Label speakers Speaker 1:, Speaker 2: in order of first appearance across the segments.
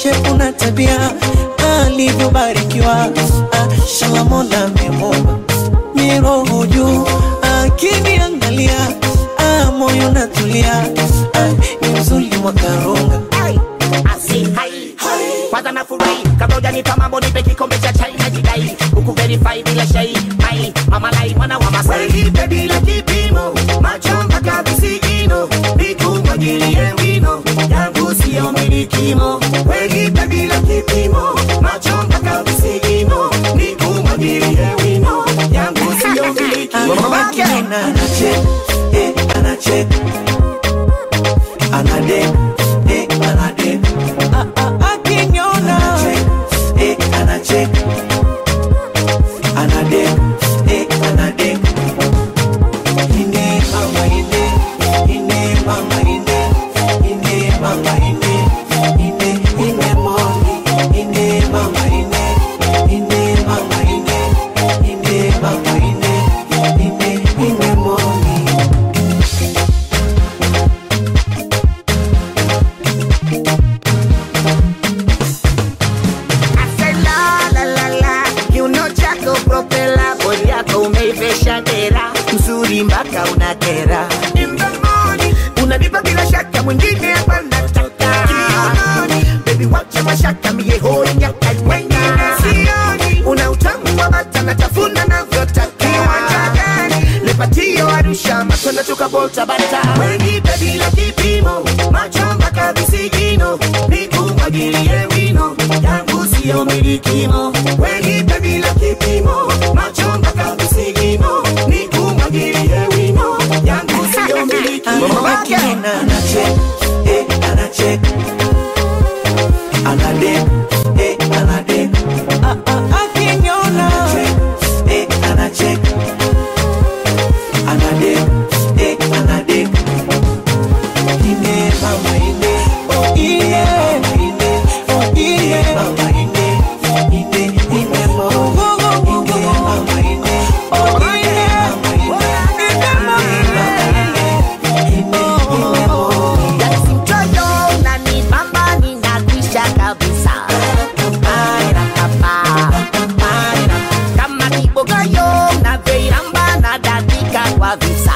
Speaker 1: shepu na tabia alivyobarikiwa ah, shala mola amemumba miroho juu akiniangalia ah, moyo natulia ah, ni mzuri mwakarunga
Speaker 2: kwanza nafurahi kabla hujanipa mambo nipe kikombe cha chai na jidai huku verify bila shai mai mama lai mwana wa masai nipe bila kipimo macho mpaka visigino nikumwagilie wino yangu sio milikimo wenipe bila kipimo macho mpaka visigino nikumwagilie wino yangu sio milikimo
Speaker 1: Akina anachek, eh, anachek. Anadek, eh, anadek. Ah, ah, akiniona. Eh, anachek. Anadek, eh, anadek. Ine mama ine, ine mama ine, ine mama ine, ine ine moni, ine mama ine, ine mama ine, ine mama ine, ine ine moni.
Speaker 2: Say la la la la, kiuno chako propela, bodi yako umeivesha dera, mzuri mpaka unakera. In the morning, unanipa bila shaka, mwingine hapa nataka. Kiunoni, baby wacha mashaka, mie hoi nyaka wengine sioni. Una utamu wa bata natafuna navyotaka. Kiwanja gani? Lepatio Arusha, matunda tukabolta bata. Wenipe bila kipimo, macho mpaka visigino, nikumwagilie wino yangu sio milikimo, wenipe bila kipimo, macho mpaka visigino, nikumwagilie wino yangu sio milikimo.
Speaker 1: Akina anachek, eh, anachek. Anadek, eh, anadek. Ah, ah, akiniona. Eh, anachek. Anadek, eh, anadek. Ine mama ine, oh ine mama ine, oh ine mama ine, ine ine mo, ine mama ine, oh ine mama ine, ine mama ine, ine ine mo.
Speaker 2: Basi mchoyo unanibamba, ninakwisha kabisa. Kama kibogoyo unavyoiramba, nadadika kwa visa.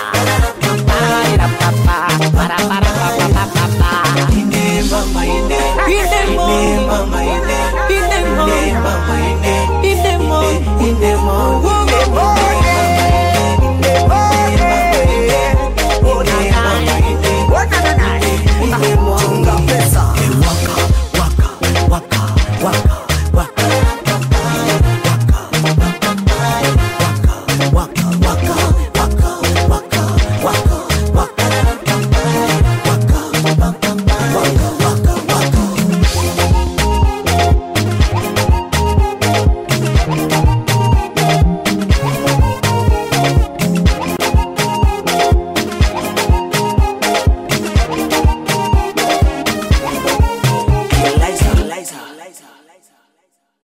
Speaker 1: Ine mama ine, ine mo, ine mama ine, ine mo, ine mama ine, ine mo, ine mo, ine mo, ine mo.
Speaker 2: Chunga pesa.